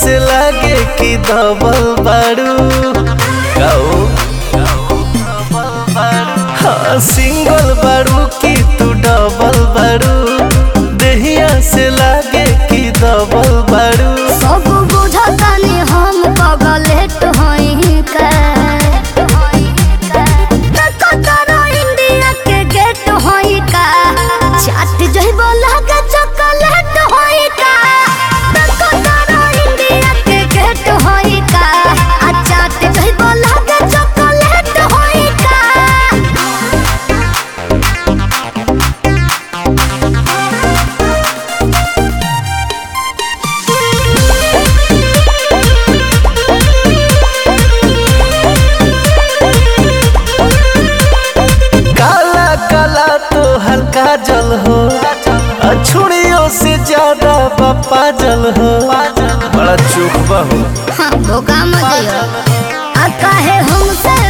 से लागे कि दबल बारू गाओ हाँ सिंगल बारू कि तू डबल बारू देहिया से लागे कि दबल बारू सब बुझतानी हम पगलेट हई का कतरा इंडिया के गेट हई का चाट जइबो लागे चॉकलेट हई का कतरा इंडिया के गेट हई का आ चाट जइबो लागे चॉकलेट हई का काला काला तो हल्का जल हो अछुड़ियों से ज्यादा पप्पा जल हो बड़ा चुप बहू हाँ, धोखा मत दियो आ काहे हमसे